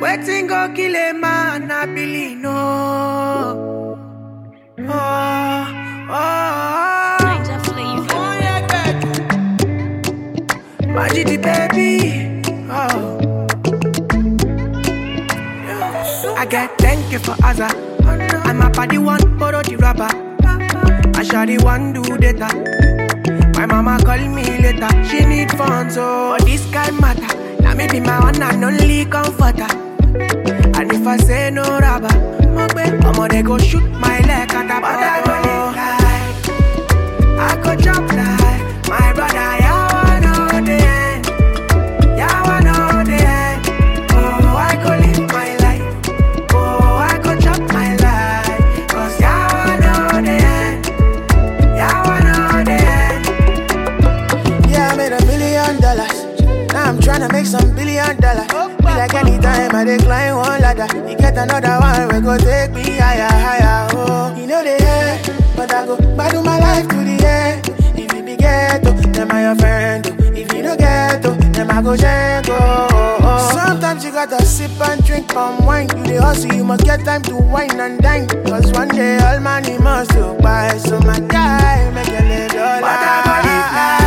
Waiting go kill a man, I believe no. Oh, oh, oh. Ninja flavor. Oh, yeah, baby. Magic the baby. Oh. I get thank you for Azza. I'm a body one borrow the rubber. I shot the one do data. My mama call me later. She need funds, so this guy matter. Now me be my one and only comforter. And if I say no rubber, I'ma they go shoot my leg and I but I go live like I go jump like my brother. Yeah, I know the end. Yeah, I know the end. Oh, I go live my life. Oh, I go chop my life. Cause yeah, I know the end. Yeah, I know the end. Yeah, I made a million dollars. Now I'm tryna make some billion dollars. Be like anytime I decline one ladder. You get another one, we go take me higher, higher. Oh, you know the end, but I go battle my life to the end. If you be ghetto, then I your friend. oh. If you no ghetto, then I go jango. Oh, oh. Sometimes you gotta sip and drink palm wine. You the hustle, you must get time to wine and dine. Cause one day all money must go by. So my guy, make you live your But I go live life.